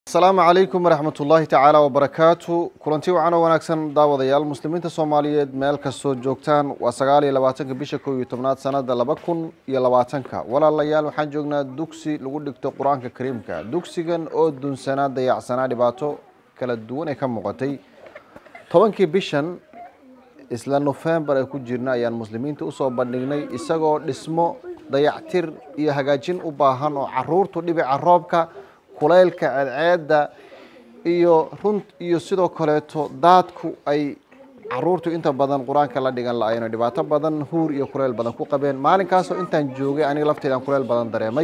asalaamu calaykum waraxmat ullaahi tacaala wabarakaatu kulanti wacan oo wanaagsan daawadayaal muslimiinta soomaaliyeed meel kastoo joogtaan waa sagaal iyo labaatanka bisha kow iyo tobnaad sanada laba kun iyo labaatanka walaalayaal waxaan joognaa dugsi lagu dhigto qur-aanka kariimka dugsigan oo dunsanaa dayacsanaa dhibaato kala duwan ee ka muuqatay tobankii bishan isla nofembar ee ku jirna ayaan muslimiinta usoo bandhignay isagoo dhismo dayactir iyo hagaajin u baahan oo caruurtu dhibica roobka kulaylka ceedceedda iyo run iyo sidoo kaleeto daadku ay caruurtu inta badan qur-aanka la dhigan la-ayno dhibaato badan huur iyo kuleyl badan ku qabeen maalinkaasoo intaan joogay aniga lafteedaan kuleyl badan dareemay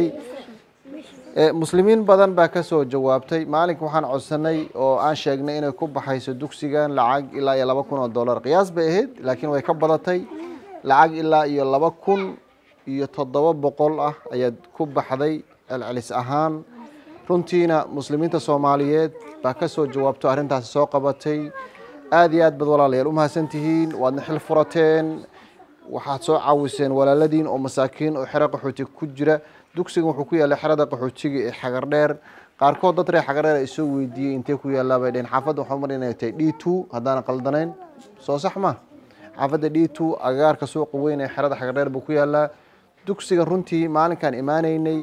muslimiin badan baa kasoo jawaabtay maalinka waxaan codsanay oo aan sheegnay inay ku baxayso dugsigan lacag ilaa iyo laba kun oo dollar qiyaas bay ahayd laakiin way ka badatay lacag ilaa iyo laba kun iyo toddoba boqol ah ayaad ku baxday celcelis ahaan runtiina muslimiinta soomaaliyeed baa kasoo jawaabto arrintaasi soo qabatay aada iyo aad baad walaalayaal umahadsan tihiin waadna xil furateen waxaad soo caawiseen walaaladiin oo masaakiin oo xero qaxooti ku jira dugsigan wuxuu ku yaallay xerada qaxootiga ee xagardheer qaarkood dad reer xagardheer ay soo weydiiyey intee ku yaallaa bay dheheen xaafadda waxaa mar inay tahay d two haddaanan qaldanayn soo sax ma xaafadda d two agagaarka suuqa weyn ee xerada xagardheer buu ku yaallaa dugsigan runtii maalinkaan imaanaynay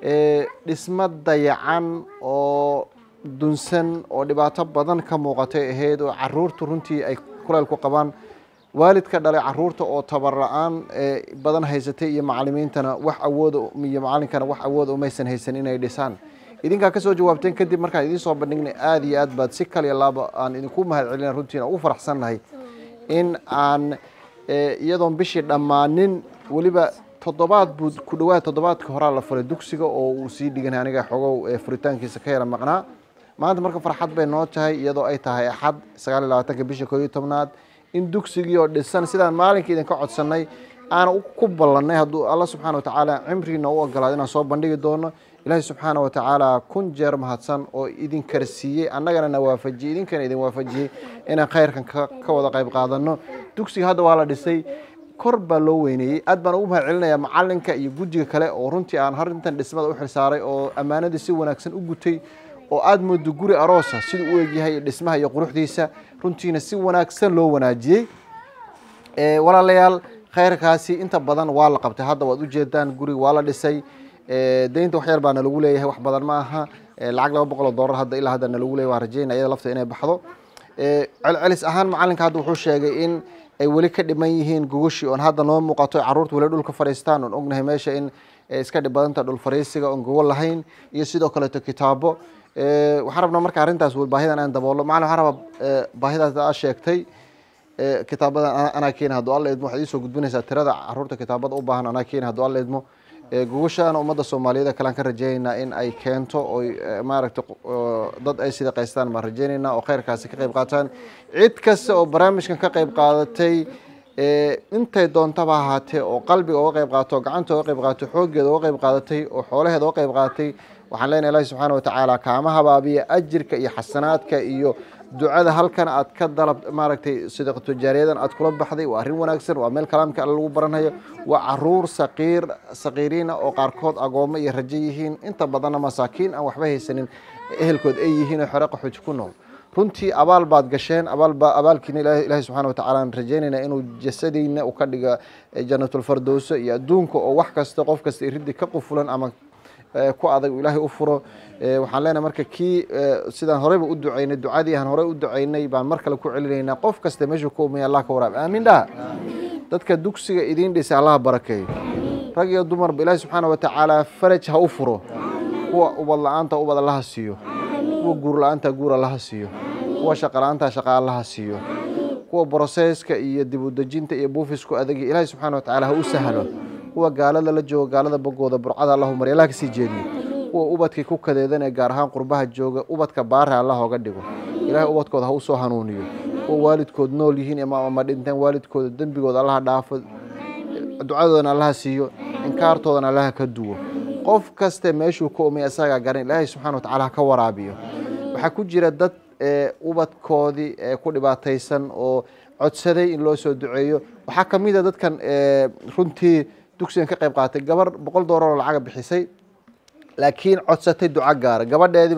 dhismo dayacan oo dunsan oo dhibaato badan ka muuqatay ahayd oo caruurtu runtii ay kuleyl ku qabaan waalidka dhalay caruurta oo tabar la-aan badan haysatay iyo macalimiintana wax awooda iyo macalinkana wax awooda umaysan haysan inay dhisaan idinkaa kasoo jawaabteen kadib markaan idiin soo bandhignay aada iyo aad baad si kaliya laaba aan idinku mahad celina runtiina ugu faraxsannahay in aan iyadoon bishii dhammaanin weliba toddobaad buu ku dhawaad toddobaadka horaa la furay dugsiga oo uu sii dhiganay aniga xogow furitaankiisa ka yara maqnaa maanta marka farxad bay noo tahay iyadoo ay tahay axad sagaal iyo labaatanka bisha koo iyo tobnaad in dugsigii oo dhisan sidaan maalinka idinka codsanay aana ku ballanay hadduu alla subxaana watacaala cimriina u ogolaado inaan soo bandhigi doono ilaahay subxaana watacaala kun jeer mahadsan oo idin karsiiyey annagana na waafajiyey idinkana idin waafajiyey inaan khayrkan ka wada qayb qaadano dugsiga hadda waa la dhisay kor baa loo weyneeyey aad baan ugu mahad celinayaa macalinka iyo guddiga kale oo runtii aan harintan dhismada u xilsaaray oo ammaanadii si wanaagsan u gutay oo aada moodo guri aroosa siduu u egyahay dhismaha iyo quruxdiisa runtiina si wanaagsan loo wanaajiyey walaalayaal khayrkaasi inta badan waa la qabtay hadda waad ujeedaan guriga waa la dhisay deynta wax yar baa nalagu leeyahay wax badan ma aha lacag laba boqol oo dollar hadda ilaa hadda nalagu leeyahy waan rajeynaya iyada lafta inay baxdo celcelis ahaan macalinka hadda wuxuu sheegay in ay weli ka dhiman yihiin gogoshii oon hadda noo muuqato caruurta weli dhulka fadhiistaan oon ognahay meesha in iska dhib badanta dhul fariisiga oon gogol lahayn iyo sidoo kaleeto kitaabo waxaan rabnaa marka arrintaas baahidan aan daboolo macalin waxaan rabaa baahidaas aa sheegtay kitaabadan anaa keena hadduu alla idmo waxaad iisoo gudbinaysaa tirada caruurta kitaabada u baahan anaa keena hadduu alla idmo gogoshaana ummadda soomaaliyeed kalean ka rajeynaynaa in ay keento oy maaragta dad ay sida qaystaan baan rajeynaynaa oo khayrkaasi ka qayb qaataan cid kasta oo barnaamijkan ka qayb qaadatay intay doontaba ahaatee oo qalbiga uga qayb qaato oo gacanta uga qayb qaato xooggeeda uga qayb qaadatay oo xoolaheeda uga qayb qaadatay waxaan leenahay ilahi subxaana watacaala kaama habaabiya ajirka iyo xasanaadka iyo ducada halkan aad ka dalab maaragtay sidaqatu jaariyadan aad kula baxday waa arrin wanaagsan waa meel kalaamka alle lagu baranayo waa caruur saqiir saqiiriina oo qaarkood agoomo iyo rajo yihiin inta badanna masaakiin aan waxba haysanin ehelkood ay yihiin oo xore qaxooti ku nool runtii abaal baad gasheen abaalba abaalkiina ilaahay subxana watacala aan rajeynaynaa inuu jasadeyna u ka dhiga janatulfardowso iyo adduunka oo wax kasta qof kasta iriddi ka qufulan ama ku adag ilaahay u furo waxaan leenahay marka kii sidaan horeyba u ducaynay ducadii aan horey u ducaynay baan mar kale ku celinaynaa qof kasta meeshuu ka umaya allah ka waraab aamin dhaha dadka dugsiga idiin dhisay allaha barakeeyo rag iyo dumarba ilaahi subxaana watacaala faraj ha u furo kuwa ubad la-aanta ubad allaha siiyo kuwa guur la-aanta guur allaha siiyo kuwa shaqa la-aanta shaqa allaha siiyo kuwa broseska iyo dib u dejinta iyo buufisku adagi ilaahi subxana watacaala ha u sahlo kuwa gaalada la jooga gaalada bogooda burcada allahu marya allah kasii jeediyo kuwa ubadkii ku kadeedan ee gaar ahaan qurbaha jooga ubadka baare allah oga dhigo ilaahay ubadkooda ha usoo hanuuniyo kuwa waalidkood nool yihiin ama dhinteen waalidkooda dembigooda allaha dhaafo ducadoodana allaha siiyo inkaartoodana allaha ka duwo qof kaste meeshuu ka umay isagaa garan ilaahay subxana watacala ha ka waraabiyo waxaa ku jira dad ubadkoodii ku dhibaataysan oo codsaday in loo soo duceeyo waxaa kamid a dadkan runtii dugsigan ka qayb qaatay gabar boqol doolar oo lacaga bixisay laakiin codsatay duco gaara gabadheedii baa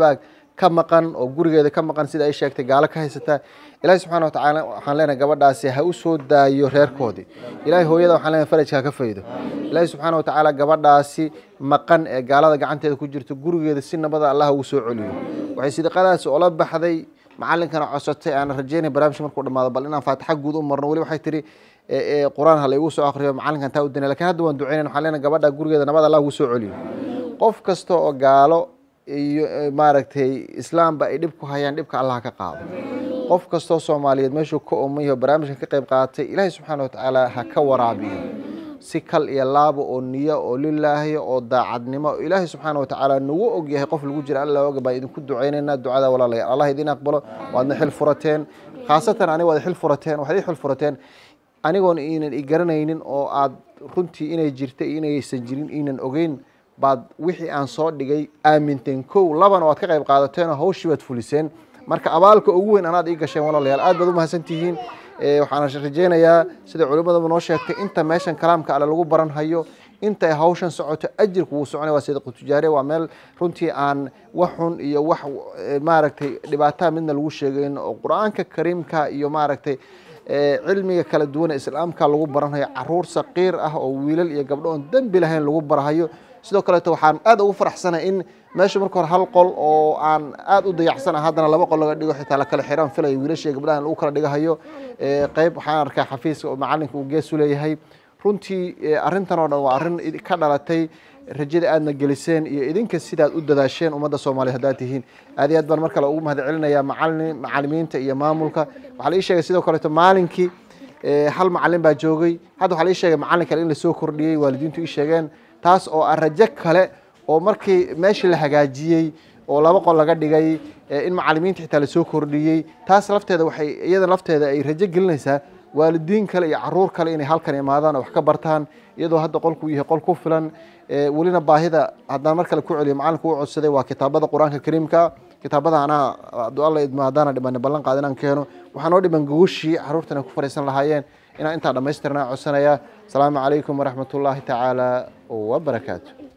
ka maqan oo gurigeeda ka maqan sida ay sheegtay gaalo ka haysata ilaahay subxaana watacaala waxaan leenahay gabadhaasi ha u soo daayo reerkoodii ilaahay hooyada waxaan leenahay farajka ha ka faydo ilaahay subxaana watacaala gabadhaasi maqan ee gaalada gacanteeda ku jirto gurigeeda si nabada allah ugu soo celiyo waxay sidaqadaasi ola baxday macalinkana codsatay aan rajeynay barnaamijka markuu dhamaado bal inaan faatixa guud u marno weli waxay tiri qur-aan ha laygu soo akriyo macalinkan taa u dina lakin hadda waan duceynayn waxaan leenahay gabadha gurigeeda nabad allah ugu soo celiyo qof kasta oo gaalo iyo maaragtay islaamba ay dhib ku hayaan dhibka allah ka qaado qof kastoo soomaaliyeed meeshuu ka omayaho barnaamijkan ka qayb qaatay ilaahay subxaana watacaala ha ka waraabiyo si kal iyo laabo oo niyo oo lilaahi oo daacadnimo oo ilaahay subxaana watacaala nagu ogyahay qof lagu jira alla oga baan idinku duceynaynaa ducada walaalayaal allah idin aqbalo waadna xil furateen khaasatan aniga waad xil furateen waxaad ii xil furateen anigoon iinan i garanaynin oo aad runtii inay jirta iyo inaysan jirin iinan ogeyn baad wixii aan soo dhigay aaminteen kow labana waad ka qayb qaadateen oo hawshii baad fuliseen marka abaalka ugu weyn anaad ii gasheen walaalayaal aad baad u mahadsan tihiin waxaan rajeynayaa sida culimadaba noo sheegtay inta meeshan kalaamka alle lagu baran hayo inta ay hawshan socoto ajirku wuu soconay waa sadiqu tijaariya waa meel runtii aan wax xun iyo wax maaragtay dhibaataa midna lagu sheegayn oo qur-aanka kariimka iyo maaragtay cilmiga kala duwan ee islaamka lagu baranhayo caruur saqiir ah oo wiilal iyo gabdho oon dembi lahayn lagu barahayo sidoo kaleeto waxaan aad ugu faraxsanahay in meesha marka hore hal qol oo aan aad u dayacsana haddana laba qol laga dhigo xitaa lakala xiraan filaya wiilasha gabdhahan lagu kala dhigahayo qeyb waxaan arkaa xafiiska oo macalinka uu gees u leeyahay runtii arrintan oo dhan waa arrin ka dhalatay rajada aadna geliseen iyo idinka sidaad u dadaasheen ummadda soomaaliya haddaad tihiin aad iyo aad baan mar kale ugu mahad celinayaa macalin macalimiinta iyo maamulka waxaa la ii sheegay sidoo kaleeto maalinkii hal macalin baa joogay hadda waxaa la ii sheegay macalin kale in lasoo kordhiyey waalidiintu ii sheegeen taas oo ah rajo kale oo markii meeshii la hagaajiyey oo laba qol laga dhigay in macalimiinta xitaa lasoo kordhiyey taas lafteeda waxay iyada lafteeda ay rajo gelinaysaa waalidiin kale iyo caruur kale inay halkan imaadaan oo wax ka bartaan iyadoo hadda qolku yahay qol ku filan welina baahida haddaan mar kale ku celiyo macalinku u codsaday waa kitaabada qur-aanka kariimka kitaabada anaa hadduu alla idmo haddaana dhiman ballan qaad inaan keeno waxaa noo dhiman gogashii caruurtana ku fariisan lahaayeen inaan intaa dhammaystirnaa codsanayaa asalaamu calaykum waraxmat ullaahi tacaala wabarakaatu